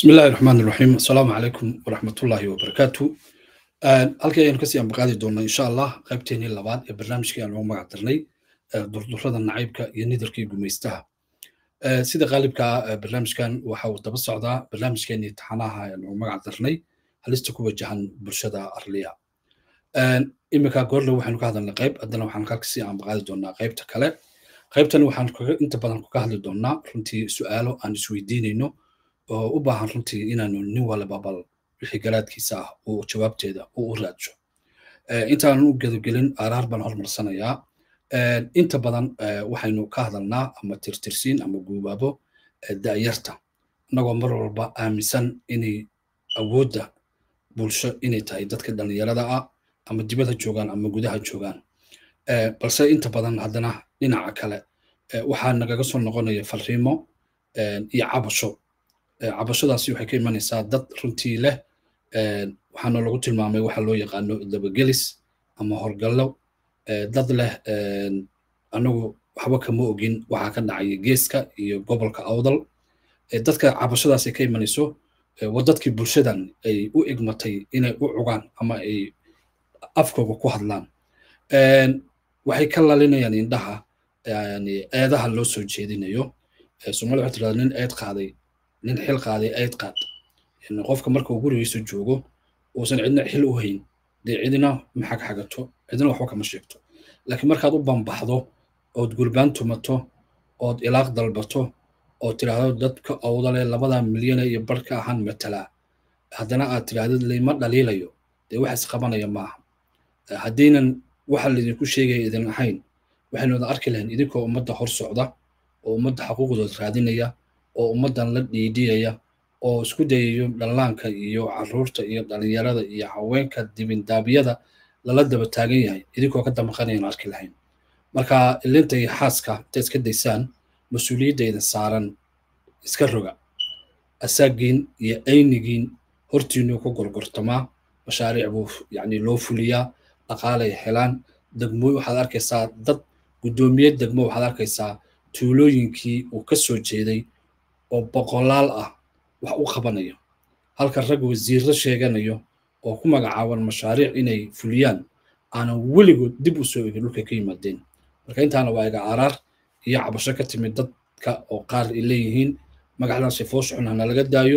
بسم الله الرحمن الرحيم السلام عليكم ورحمة الله وبركاته halkii aynu kasii ambaqaadi doonaa insha allah qaybteenii labaad ee barnaamijkii aan ugu magac darnay durdurada nacaybka iyo nidarkii gumaystaha sida qaalibka barnaamijkan waxa uu daba socdaa barnaamijkeenii taxanaha aan ugu magac darnay halista ku wajahan bulshada arliya iminka goorle waxaanu ka hadalnay qayb haddana waxaan halkasii ambaqaadi doonaa qaybta kale qaybtan waxaan inta badan kaga hadli doonaa runtii su-aalo aan isweydiinayno oo u baahan runtii inaanu nin walba bal wixii garaadkiisa ah uu jawaabteeda uu u raadsho intaanan u gedagelin araar baan hormarsanayaa inta badan waxaynu ka hadalnaa ama tirtirsiin ama guubaabo da'yarta annagoo mar walba aaminsan inay awoodda bulsho inay tahay dadka dhallinyarada ah ama dibadha joogaan ama gudaha joogaan balse inta badan haddana dhinaca kale waxaa nagaga soo noqonaya falriimo iyo cabasho cabashadaasi waxay ka imanaysaa dad runtii leh waxaana lagu tilmaamay waxa loo yaqaano dabagelis ama horgallo dad leh anagu waxba kama ogin waxaa ka dhacaya geeska iyo gobolka awdal dadka cabashadaasi ka imanayso waa dadkii bulshadan ay u igmatay inay u cugaan ama ay afkooga ku hadlaan waxay ka lalinayaan indhaha eedaha loo soo jeedinayo soomaalida waxay tirahdaa nin eed qaaday nin xil qaaday eed qaad qofka marka uu gurigiisa joogo uusan cidna xil u hayn dee cidina ma xagxagato cidina waxba kama sheegto laakiin markaad u bambaxdo ood gurbaan tumato ood ilaaq dalbato oo tiraahdo dadka awdale labada milyane iyo bar ka ahaan matalaa haddana aad tirahdid layma dhaliilayo dee wax isqabanaya maaha haddaynan waxa laydinku sheegaya idin ahayn waxaynu wada arki lahayn idinkoo ummadda hor socda oo ummadda xaquuqdood raadinaya oo ummaddan la dhiidhiyaya oo isku dayayo dhallaanka iyo caruurta iyo dhallinyarada iyo haweenka dibindaabyada lala daba taagan yahay idinkoo ka damaqanayaan arki lahayn marka ilinta iyo xaaska intaad iska daysaan mas-uuliyadda idin saaran iska roga asaagiin iyo aynigiin hortiinuu ku gorgortamaa mashaariic buu yacni loo fuliyaa dhaqaalay helaan degmo waxaad arkaysaa dad guddoomiye degmo waxaad arkaysaa tuulooyinkii uu ka soo jeeday oo boqolaal ah wax u qabanayo halka rag wasiirro sheeganayo oo ku magacaaban mashaariic inay fuliyaan aanan weligood dib u soo egin dhulka ka yimaadeen marka intaana waa iga araar iyo cabasho ka timid dadka oo qaar ay leeyihiin magacdan sifoos xun hana laga daayo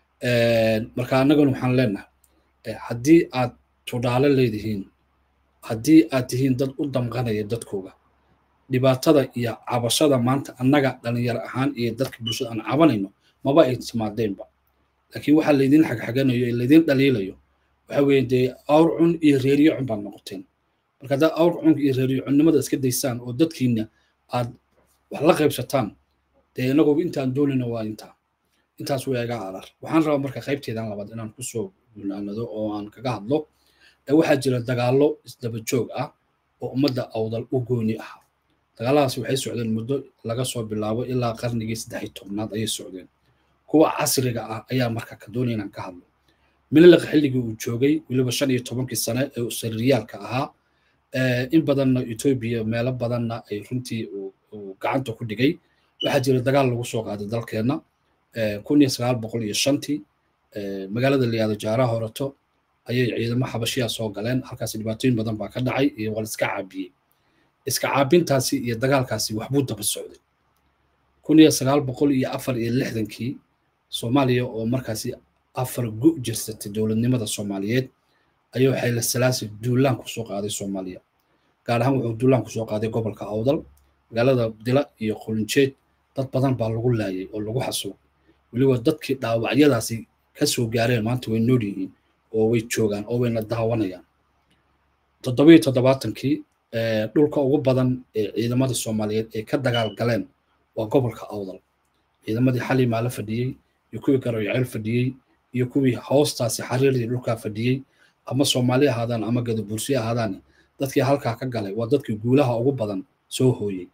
marka annagana waxaan leenahay haddii aad tudhaalo leedihiin haddii aad tihiin dad u damqanaya dadkooga dhibaatada iyo cabashada maanta annaga dhalinyaro ahaan iyo dadka bulshada aan cabanayno maba ay timaadeenba laakiin waxaa laydin xagxaganayo ee laydin dhaliilayo waxa weeye dee awr cun iyo reeriyo cun baad noqoteen marka haddaad awr cunka iyo reeriyo cunnimada iska daysaan oo dadkiina aad wax la qaybsataan dee inaguba intaan doonayno waa intaa intaas waa iga arar waxaan rabaa marka qaybteedan labaad inaan kusoo gunaanado oo aan kaga hadlo waxaa jira dagaallo isdaba joog ah oo ummadda awdal u gooni ah dagaalladaasi waxay socdeen muddo laga soo bilaabo ilaa qarnigii saddex tobnaad ayay socdeen kuwa casriga ah ayaa marka ka doonaya inaan ka hadlo mililiqa xilligii uu joogay weliba shan iyo tobankii sane ee sarriyaalka ahaa in badanna etoobiya meelo badanna ay runtii uu gacanta ku dhigay waxaa jira dagaal lagu soo qaaday dalkeenna kun iyo sagaal boqol iyo shantii magaalada layihahdo jaaraha horato ayay ciidamo xabashiya soo galeen halkaasi dhibaatooyin badan baa ka dhacay iyo waa la iska caabiyey iska caabintaasi iyo dagaalkaasi waxbuu daba socday kun iyo sagaal boqol iyo afar iyo lixdankii soomaaliya oo markaasi afar gu jirsatay dowladnimada soomaaliyeed ayuu xayla salaasi duulaan kusoo qaaday soomaaliya gaar ahaan wuxuu duulaan kusoo qaaday gobolka awdal magaalada dila iyo qulinjeed dad badan baa lagu laayay oo lagu xasuuqay weliba dadkii dhaawacyadaasi ka soo gaareen maanta way nool yihiin oo way joogaan oo wayna daawanayaan toddobiyo toddobaatankii dhulka ugu badan ee ciidamada soomaaliyeed ay ka dagaal galeen waa gobolka awdal ciidamadii xalimaa la fadhiyey iyo kuwii garoyaceel fadhiyey iyo kuwii hoostaasi xariirdii dhulkaa fadhiyey ama soomaali ahaadaan ama gadabursi ahaadaan dadkii halkaa ka galay waa dadkii guulaha ugu badan soo hooyey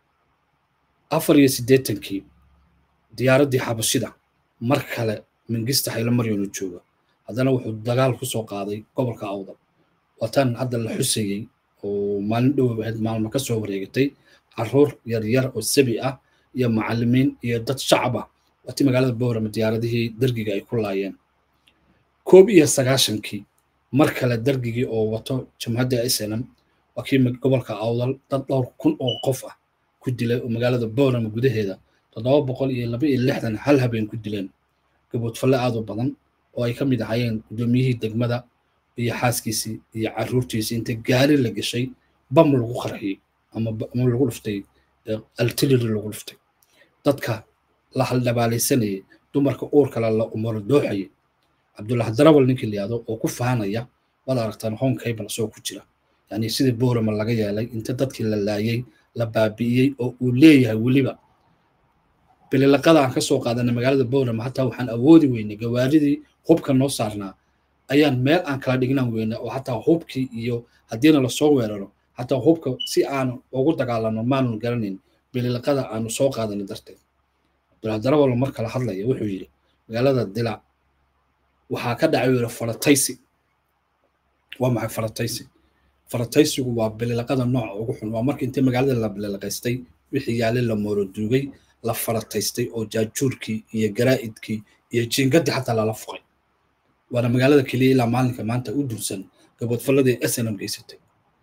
afar iyo siddeetankii diyaaraddii xabashida mar kale mingista xaylo maryano jooga haddana wuxuu dagaal ku soo qaaday gobolka awdal waatan hadda la xusayey oo maalin dhow ahayd maalmo ka soo wareegatay caruur yaryar oo sabi ah iyo macallimiin iyo dad shacab ah waati magaalada boorama diyaaradihii dergiga ay ku laayeen koob iyo sagaashankii mar kale dergigii oo wato jamhadda snm waa kii gobolka awdal dad dhowr kun oo qof ah ku dilay oo magaalada boorama gudaheeda toddoba boqol iyo laba iyo lixdan hal habeen ku dileen gaboodfalle aad u badan oo ay ka mid ahaayeen guddoomiyihii degmada iyo xaaskiisii iyo caruurtiisii inta gaari la gashay bam lagu qarxiyey ama lagu dhuftay altiliri lagu dhuftay dadka la haldhabaalaysanayay dumarka uurkale la umaro dooxayay cabdullahi darawal ninkii layihahdo oo ku faanaya waad aragtaan home cable asoo ku jira yani sidii boorama laga yeelay inta dadkii la laayay la baabi'iyey oo uu leeyahay weliba bililaqada aan ka soo qaadanay magaalada boorama hataa waxaan awoodi weynay gawaaridii hubka noo saarnaa ayaan meel aan kala dhignaan weyna oo hataa hubkii iyo haddiina lasoo weeraro hataa hubka si aanu ugu dagaalano maanu garanayn bililaqada aanu soo qaadanay darteed cabdullahi darawal mar kala hadlaya wuxuu yidhi magaalada dilac waxaa ka dhacay yidhi farataysi waa maxay farataysi farataysigu waa bililaqada nooca ugu xun waa marka intay magaalada la bililaqaystay wixii yaalay la mooroduugay la farataystay oo jaajuurkii iyo garaa'idkii iyo jiingadii xataa lala fuqay waana magaalada keliya ilaa maalinka maanta u dursan gaboodfalladii snm geysatay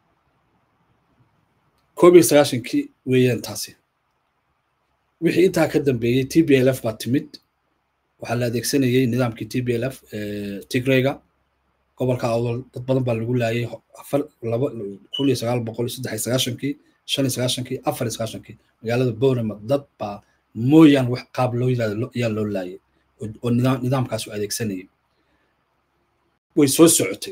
koob iyo sagaashankii weeyaan taasi wixii intaa ka dambeeyey t b l f baa timid waxaa la adeegsanayey nidaamkii t b l f tigreyga gobolka awdal dad badan baa lagu laayay afar laba kun iyo sagaal boqol iyo saddex iyo sagaashankii shan iyo sagaashankii afar iyo sagaashankii magaalada boorama dad baa mooyaan wax qaab loo yiraahdo ayaa loo laayay oo nidaamkaas u adeegsanayay way soo socotay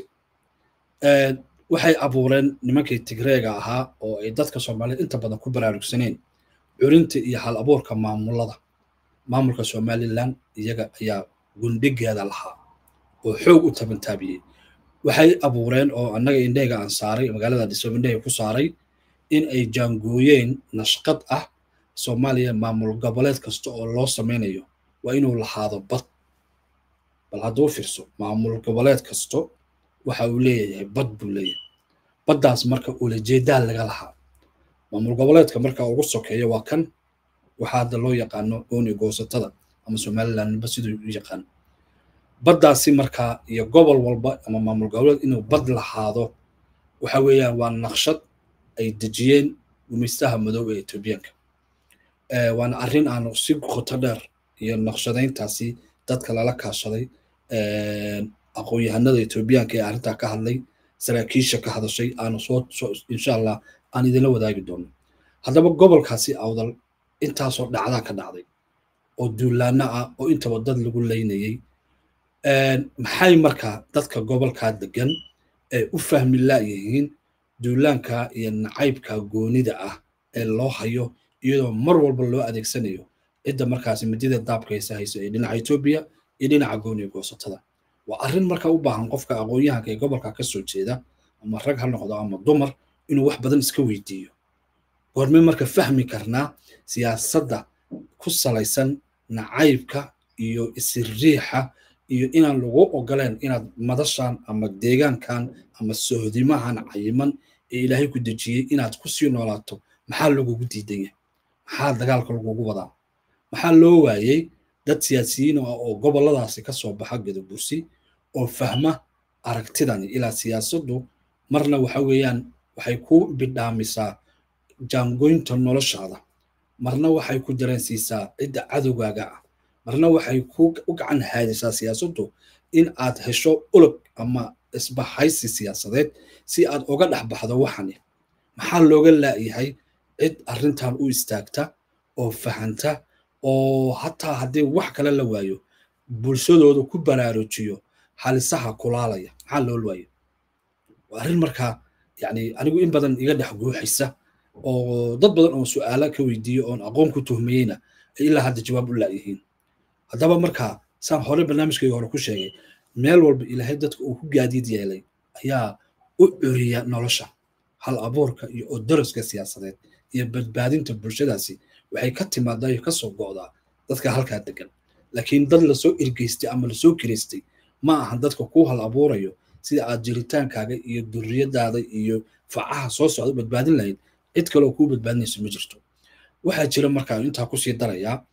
waxay abuureen nimankii tigreega ahaa oo ay dadka soomaaliyed inta badan ku baraarugsaneen curinta iyo hal abuurka maamulada maamulka somalilan iyaga ayaa gundhigeeda lahaa oo xoog u tabantaabiyey waxay abuureen oo annaga indheyga aan saaray magaalada dhiso indheyga ku saaray in ay jaangooyeen nashqad ah soomaaliya maamul goboleed kasta oo loo samaynayo waa inuu lahaado bad bal hadduu fiirso maamul goboleed kasto waxa uu leeyahay bad buu leeyahay baddaas marka ulajeedaa laga lahaa maamul goboleedka marka ugu sokeeya waa kan waxaa hadda loo yaqaano gooni goosatada ama somalilandba siduu u yaqaan baddaasi markaa iyo gobol walba ama maamul goboleed inuu bad lahaado waxa weeyaan waa naqshad ay dejiyeen gumaystaha madow ee etoobiyaanka waana arrin aanu si qoto dheer iyo naqshadayntaasi dadka lala kaashaday aqoon-yahanada etoobiyaanka ee arrintaa ka hadlay saraakiisha ka hadashay aanu soo soo insha allah aan idinla wadaagi doono haddaba gobolkaasi awdal intaasoo dhacdaa ka dhacday oo duulaano ah oo intaba dad lagu leynayey maxay markaa dadka gobolkaa degan ee u fahmi laayihiin duulaanka iyo nacaybka goonida ah ee loo hayo iyadoo mar walba loo adeegsanayo cidda markaasi midida daabkaysa hayso ee dhinaca etoobiya iyo dhinaca gooniga goosatada waa arrin marka u baahan qofka aqoon-yahanka ee gobolka ka soo jeeda ama rag ha noqdo ama dumar inuu wax badan iska weydiiyo goormee marka fahmi karnaa siyaasadda ku salaysan nacaybka iyo isiriixa iyo inaan lagu ogoleen inaad madashan ama deegaankan ama sohdimahan cayiman ee ilaahay ku dejiyey inaad ku sii noolaato maxaa lagugu diidan yahay maxaa dagaalka lagugu wadaa maxaa loo waayey dad siyaasiyiin ah oo gobolladaasi ka soo baxa gadabursi oo fahma aragtidani ilaa siyaasaddu marna waxa weeyaan waxay ku bidhaamisaa jaangoynta noloshaada marna waxay ku dareensiisaa cidda cadowgaaga ah marna waxay ku u gacan haadisaa siyaasaddu in aad hesho ulog ama isbahaysi siyaasadeed si aad uga dhex baxdo waxani maxaa looga laayahay cid arrintan u istaagta oo fahanta oo hataa haddii wax kale la waayo bulshadooda ku baraarujiyo halisaha kulaalaya maxaa loo waayo waa arrin markaa yani anigu in badan iga dhex guuxaysa oo dad badan oo su'aala ka weydiiyo oon aqoon ku tuhmayeyna ay ilaa hadda jawaab u laayihiin haddaba markaa saan hore barnaamijkayga hore ku sheegay meel walba ilaahay dadka uu ku gaadiid yeelay ayaa u curiya nolosha hal abuurka iyo odoroska siyaasadeed iyo badbaadinta bulshadaasi waxay ka timaadaa iyo ka soo go'daa dadka halkaa degan laakiin dad lasoo ergeystay ama lasoo kiraystay ma ahan dadka kuu hal abuurayo sida aad jiritaankaaga iyo durriyadaada iyo facaha soo socda badbaadin lahayd cid kale oo kuu badbaadinayso ma jirto waxaa jira markaa intaa kusii darayaa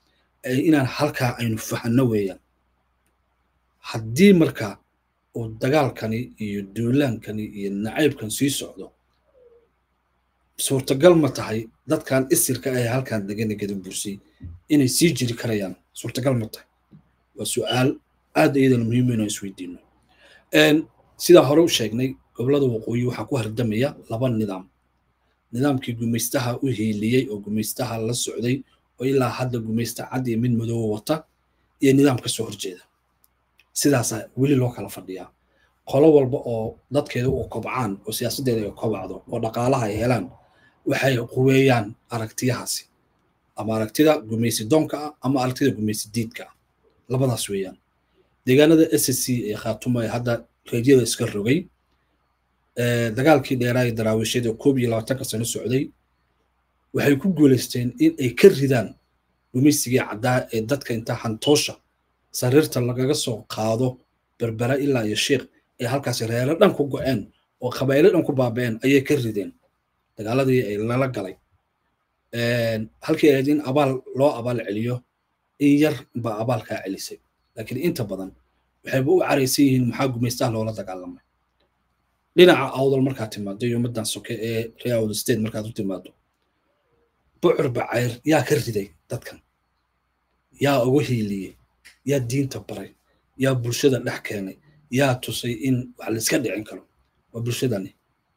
inaan halkaa aynu fahanno weeyaan haddii marka uu dagaalkani iyo duulaankani iyo nacaybkan sii socdo suurtagal ma tahay dadkan isirka ah ee halkan degana gadabursay inay sii jiri karayaan suurtagal ma tahay waa su-aal aad iyadana muhiim inaan isweydiino sidaa hore u sheegnay gobolada waqooyi waxaa ku hardamaya laba nidaam nidaamkii gumaystaha u hiiliyey oo gumaystaha la socday oo ilaa hadda gumaysta cad iyo mid madooba wata iyo nidaam ka soo horjeeda sidaasaa weli loo kala fadhiyaa qolo walba oo dadkeeda u kobcaan oo siyaasaddeeda ay kobacdo oo dhaqaalaha ay helaan waxay quweeyaan aragtiyahaasi ama aragtida gumaysi doonka ah ama aragtida gumaysi diidka ah labadaas weeyaan deegaanada s c ee khaatuma ee hadda reedyada iska rogay dagaalkii dheeraa ee daraawiishyada koob iyo labaatanka sano socday waxay ku guulaysteen in ay ka ridaan gumaysigii caddaa ee dadka intaa hantoosha sariirta lagaga soo qaado berbera ilaa iyo sheikh ee halkaasi reero dhan ku go-een oo qabailo dhan ku baaba'een ayay ka rideen dagaaladii ay lala galay halkii ahayd in abaal loo abaal celiyo in yar baa abaalkaa celisay laakiin inta badan waxayba u caraysan yihiin maxaa gumaystaha loola dagaalamay dhinaca awdal markaad timaado iyo ummaddan soke ee reer awdal state markaad u timaado bucur bacayr yaa ka riday dadkan yaa uga hiiliyey yaa diinta baray yaa bulshada dhex keenay yaa tusay in wax layska dhicin karo waa bulshadani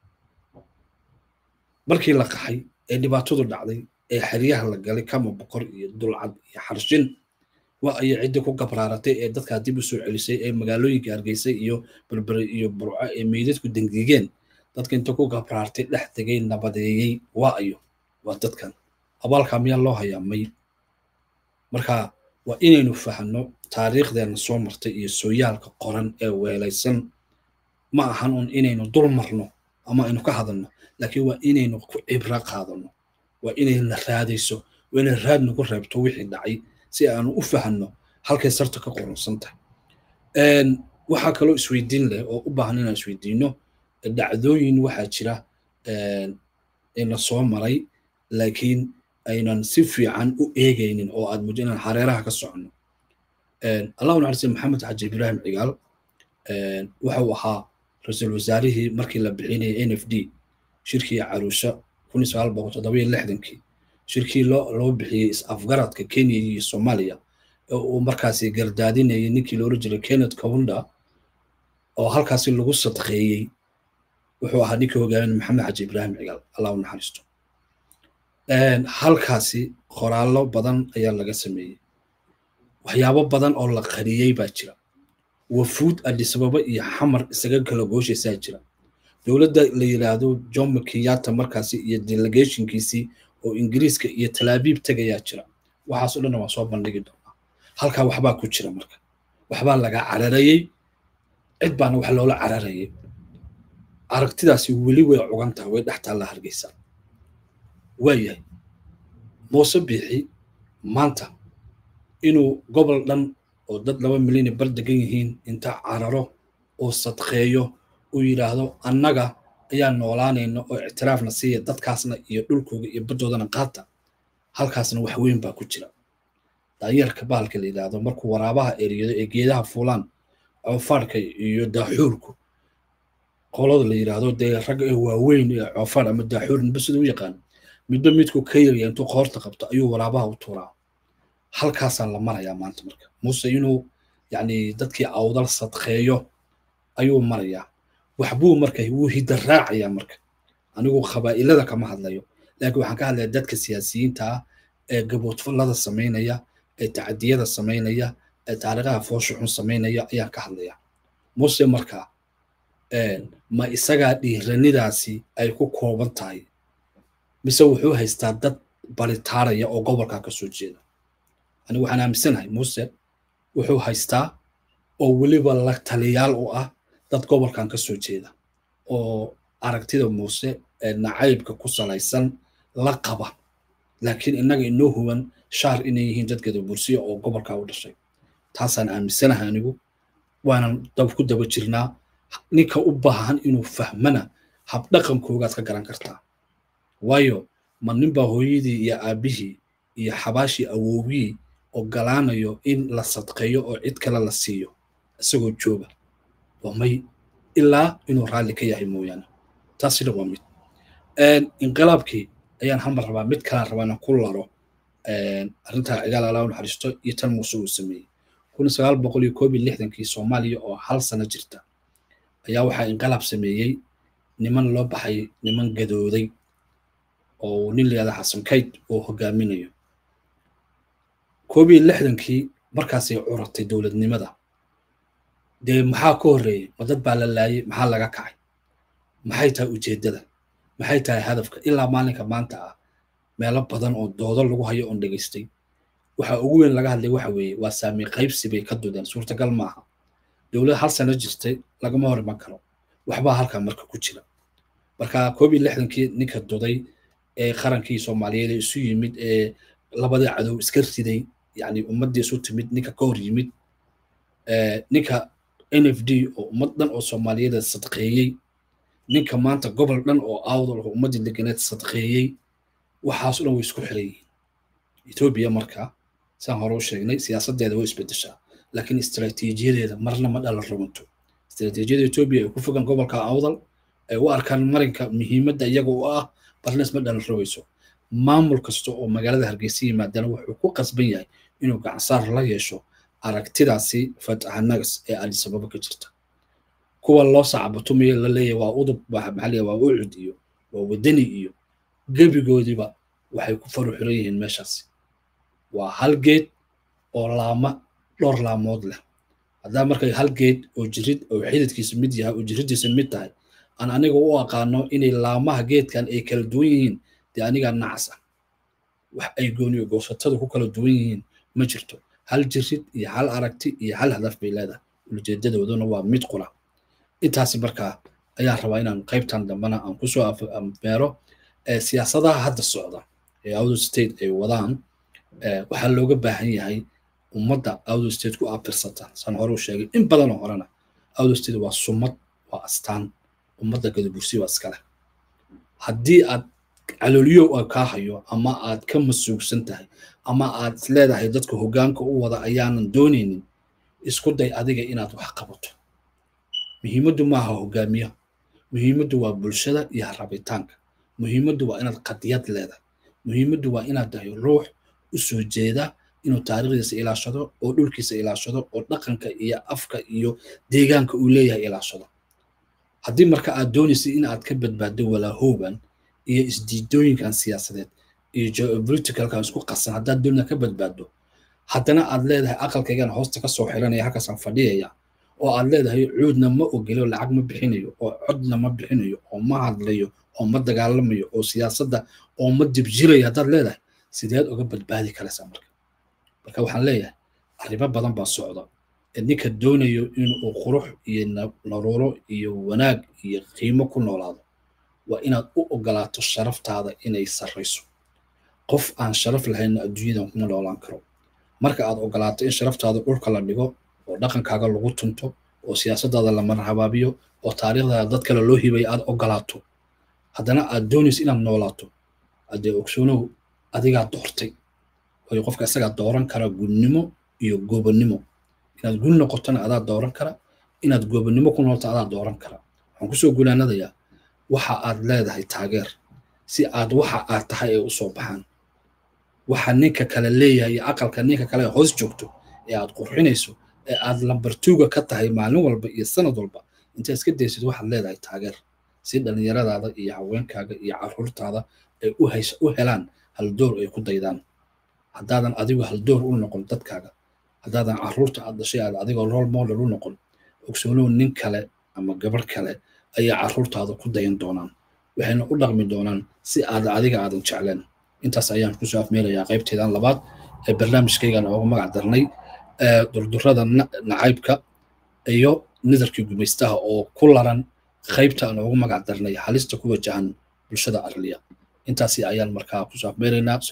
markii la qaxay ee dhibaatadu dhacday ee xeryaha la galay kama boqor iyo dulcad iyo xarshin waa ayay ciddi ku gabraaratay ee dadkaa dib u soo celisay ee magaalooyinka hargeysay iyo berbere iyo burco ee meydadku dengigeen dadka inta ku gabraartay dhex tegay nabadeeyey waa ayo waa dadkan abaalkaa miyaa loo hayaa may marka waa inaynu fahanno taariikhdeena soo martay iyo sooyaalka qoran ee weelaysan ma ahan un inaynu dul marno ama aynu ka hadalno laakiin waa inaynu ku cibro qaadano waa inayna raadayso waa inay raad nagu reebto wixii dhacay si aanu u fahanno halkay sarta ka qorunsan tahay waxaa kaloo isweydiin leh oo u baahan inaan isweydiino dhacdooyin waxaa jira ina soo maray laakiin aynan si fiican u eegaynin oo aad muddo inaan hareeraha ka soconno allahu naxariise maxamed xaji ibraahim cigaal wuxuu ahaa ra-iisul wasaarihii markii la bixinayay n f d shirkii caruusha kun iyo sagaal boqol toddoba iyo lixdankii shirkii loo loo bixiyey is-afgaradka kenya iyo soomaaliya oo uu markaasi gardaadinayay ninkii loola jiray kenneth kawunda oo halkaasi lagu sadqeeyey wuxuu ahaa ninkii hogaamin maxamed xaji ibraahim cigaal allah u naxariisto halkaasi qoraallo badan ayaa laga sameeyey waxyaabo badan oo la qariyey baa jira wafuud adisababa iyo xamar isaga kala gooshaysaa jira dowladda la yidhaahdo jomo kenyatta markaasi iyo delegationkiisii oo ingiriiska iyo talaabiib tegayaa jira waxaasoo dhanna waan soo bandhigi doonaa halkaa waxbaa ku jira marka waxbaa laga cararayey cid baana wax loola cararayay aragtidaasi weli way cugan tahay way dhex taalla hargeysa waayahay muuse biixi maanta inuu gobol dhan oo dad laba milyan bar degan yihiin inta cararo oo sadqeeyo uu yidhaahdo annaga ayaa noolaanayna oo ictiraafna siiya dadkaasna iyo dhulkooga iyo baddoodana qaata halkaasna wax weyn baa ku jira daanyarka bahalka la yidhaahdo markuu waraabaha eriyado ee geedaha fuulaan coofaadhka iyo daaxuurku qolada la yidhaahdo dee ragga ee waaweyn ee coofaadh ama daaxuur ninba sida u yaqaan midba midku ka yarya intuu qoorta qabto ayuu waraabaha u tuuraa halkaasaa la marayaa maanta marka muuse inuu yacni dadkii awdal sadqeeyo ayuu marayaa waxbuu marka wuu hidda raacayaa marka anigu qabaa'ilada kama hadlayo laakiin waxaan ka hadlayaa dadka siyaasiyiinta ah ee gaboodfallada samaynaya ee tacadiyada samaynaya ee taariikhaha foosha xun samaynaya ayaan ka hadlaya muuse marka ma isagaa dhiiranidaasi ay ku kooban tahay mise wuxuu haystaa dad baritaaraya oo gobolkaa ka soo jeeda anigu waxaan aaminsanahay muuse wuxuu haystaa oo weliba la taliyaal u ah dad gobolkan ka soo jeeda oo aragtida muuse ee nacaybka ku salaysan la qaba laakiin innaga inoo huwan shaar inay yihiin dadkeeda bursiya oo gobolkaa u dhashay taasaan aaminsanahay anigu waanan dab ku daba jirnaa ninka u baahan inuu fahmana habdhaqankoogaad ka garan kartaa waayo ma ninbaa hooyadii iyo aabbihii iyo xabaashii awowgii ogolaanayo in la sadqeeyo oo cid kale la siiyo isagoo jooga waa may ilaa inuu raalli ka yahay mooyaane taasina waa mid inqilaabkii ayaan hamar rabaa mid kalaan rabaa inaan ku laro arrintaa cigaal alaa u naxariisto iyo tan muuse uu sameeyey kun sagaal boqol iyo koob iyo lixdankii soomaaliya oo hal sano jirta ayaa waxaa inqilaab sameeyey niman loo baxay niman gadooday oo nin layihahda xasan kayd oo hogaaminayo koob iyo lixdankii markaasay curatay dowladnimada dee maxaa ka horreeyey ma dad baa la laayay maxaa laga kacay maxay tahay ujeeddada maxay tahay hadafka ilaa maalinka maanta ah meelo badan oo doodo lagu hayo oon dhegaystay waxa ugu weyn laga hadlay waxa weeye waa saami qaybsi bay ka dudeen suurtagal maaha dowlad hal sano jirtay lagama hor iman karo waxbaa halkaa marka ku jira marka koob iyo lixdankii ninka duday ee qarankii soomaaliyeed ee isu yimid ee labadii cadow iska riday yani ummaddii isu timid ninka ka hor yimid ninka n f d oo ummad dhan oo soomaaliyeed sadqeeyey ninka maanta gobol dhan oo awdal oo ummaddii deganeed sadqeeyey waxaas dhan way isku xiran yihiin etoobiya marka saan hore u sheegnay siyaasaddeeda way isbedeshaa laakiin istaraatiijiyadeeda marna ma dhala rugunto istaraatiijiyada etoobiya ay ku fogan gobolka awdal ay u arkaan marinka muhiimadda iyaga u ah barnes ma dhala rogayso maamul kasta oo magaalada hargeysa yimaadana wuxuu ku qasban yahay inuu gacansaar la yeesho aragtidaasi fatahanagas ee adisababa ka jirta kuwa loo sacbatumayo la leeyahay waa udub maxaa waa ucud iyo waa wadani iyo gebigoodiba waxay ku faru xiran yihiin meeshaasi waa hal geed oo laama dhowr laamood leh haddaa markay hal geed oo jirid oo xididkiisa mid yahay oo jiriddiisa mid tahay aan aniga u aqaano inay laamaha geedkan ay kala duwan yihiin dee anigaa nacas ah wax ay gooniyo goosatada ku kala duwan yihiin ma jirto hal jirid iyo hal aragti iyo hal hadaf bay leedahay ujeedadooduna waa mid qura intaasi markaa ayaan rabaa inaan qaybtan dambena aan kusoo meero siyaasadaha hadda socda ee outer state ay wadaan waxaa looga baahan yahay ummadda outer state ku abirsata saan hore u sheegay in badanoo horena outer state waa sumad waa astaan ummadda gadabursi waa iskale haddii aad calooliyo kaa hayo ama aad ka masuugsan tahay ama aad isleedahay dadka hoggaanka u wada ayaanan doonaynin isku day adiga inaad wax qabato muhiimaddu maaha hogaamiyaha muhiimaddu waa bulshada iyo rabitaanka muhiimaddu waa inaad qadiyad leedahay muhiimaddu waa inaad tahay ruux u soo jeeda inuu taariikhdiisa ilaashado oo dhulkiisa ilaashado oo dhaqanka iyo afka iyo deegaanka uu leeyahay ilaashado haddii marka aad doonaysay in aad ka badbaaddo walaahooban iyo isdiidooyinkan siyaasadeed iyo geopoliticalkan isku qasan haddaad doonina ka badbaaddo haddana aad leedahay aqalkaygan hoosta ka soo xiranaya halkaasaan fadhiyaya oo aad leedahay cuudna ma ogelo lacag ma bixinayo oo codna ma bixinayo oo ma hadlayo oo ma dagaalamayo oo siyaasadda oo ma dibjirayo haddaad leedahay sideed uga badbaadi karaysaa marka marka waxaan leeyahay arrimo badan baa socda ee ninka doonayo inuu qurux iyo naruuro iyo wanaag iyo qiimo ku noolaado waa inaad u ogolaato sharaftaada inay sarrayso qof aan sharaf lahaynna adduunyadan kuma noolaan karo marka aad ogolaato in sharaftaada dhulka la dhigo oo dhaqankaaga lagu tunto oo siyaasaddaada la marhabaabiyo oo taariikhdaada dad kale loo hibay aad ogolaato haddana aad doonayso inaad noolaato haddee ogsoonow adigaa doortay waayo qofka isagaa dooran kara gunnimo iyo goobannimo inaad gun noqotona adaa dooran kara inaad goobannimo ku noolto adaa dooran kara waxaan kusoo gulaanadayaa waxa aad leedahay taageer si aad waxa aad tahay ay u soo baxaan waxa ninka kale leeyahay iyo aqalka ninka kale hoos joogto ee aad qurxinayso ee aad lambartuuga ka tahay maalin walba iyo sanad walba intaa iska daysid waxaad leedahay taageer si dhallinyaradaada iyo haweenkaaga iyo caruurtaada ay u helaan haldoor ay ku daydaan haddaadan adigu haldoor u noqon dadkaaga haddaadan caruurta aad dhashay aad adigoo role model u noqon ogsoonow nin kale ama gabar kale ayaa caruurtaada ku dayan doonaan waxayna u dhaqmi doonaan si aad adiga aadan jecleen intaas ayaan kusoo afmeelayaa qaybteedan labaad ee barnaamijkaygan ooga magac darnay durdurada nacaybka iyo nidarkii gumaystaha oo ku laran qaybta aan oogu magac darnay halista ku wajahan bulshada arliya intaasi ayaan markaa kusoo afmeelaynaa